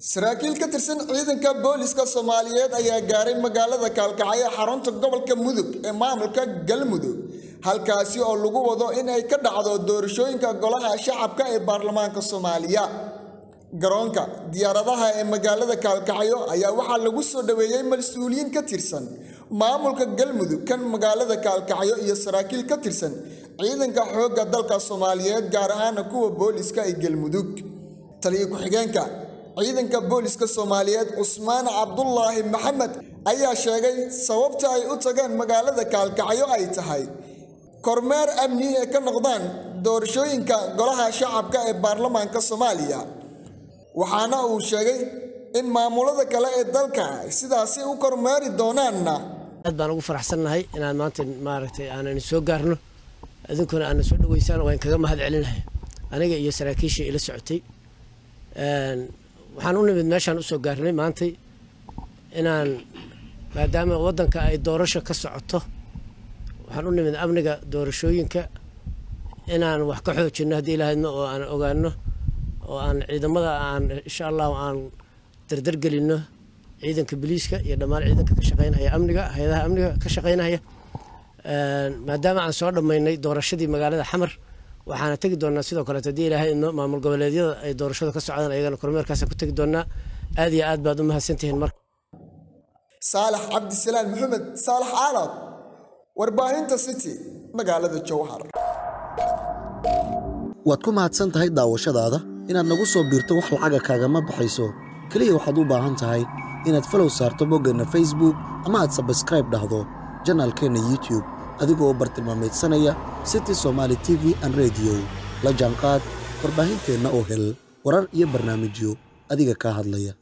saraakiil ka tirsan ciidanka booliska soomaaliyeed ayaa gaaray magaalada kaalkacyo xarunta gobolka mudug ee maamulka galmudug halkaasi oo lagu wado in ay ka dhacdo doorashooyinka golaha shacabka ee baarlamaanka soomaaliya garoonka diyaaradaha ee magaalada kaalkacyo ayaa waxaa lagu soo dhoweeyey mas-uuliyiin ka tirsan maamulka galmudug kan magaalada kaalkacyo iyo saraakiil ka tirsan ciidanka xoogga dalka soomaaliyeed gaar ahaana kuwa booliska ee galmudug taliyo ku-xigeenka ciidanka booliska soomaaliyeed cusmaan cabdulaahi maxamed ayaa sheegay sababta ay u tageen magaalada kaalkacyo ay tahay kormeer amni ee ka noqdaan doorashooyinka golaha shacabka ee baarlamaanka soomaaliya waxaana uu sheegay in maamulada kale ee dalka ay sidaasi u kormeeri doonaanna aad baan ugu faraxsannahay inaan maanta maaragtay aanan soo gaarno idinkuna aana soo dhaweysaan waan kaga mahad celinahay aniga iyo saraakiishii ila socotay waxaan u nimid meeshaan usoo gaarnay maantay inaan maadaama waddanka ay doorasho ka socoto waxaan u nimid amniga doorashooyinka inaan wax ka xoojino haddii ilaahadno oo aan ogaano oo aan ciidamada aan insha allahu aan dardargelinno ciidanka biliiska iyo dhammaan ciidanka ka shaqeynaya amniga hay-adaha amniga ka shaqeynaya maadaama aan soo dhammaynay doorashadii magaalada xamar waxaana tegi doonaa sidoo kaleeto haddii ilaahay idno maamul goboleedyada ay doorashada ka socdaan ayagana kormeerkaasa ku tegi doonaa aad iyo aad baad u mahadsantihiin marka saalax cabdisalaan maxamed saalax caalad warbaahinta city magaalada jowhar waad ku mahadsan tahay daawashadaada inaad nagu soo biirto wax lacaga kaagama baxayso keliya waxaad u baahan tahay inaad falow saarto boggeenna facebook ama aad sabskraib dhahdo janaalkeenna youtube adigoo u bartilmaamaydsanaya city somaali t v an rediyo la jaanqaad warbaahinteenna oo hel warar iyo barnaamijyo adiga kaa hadlaya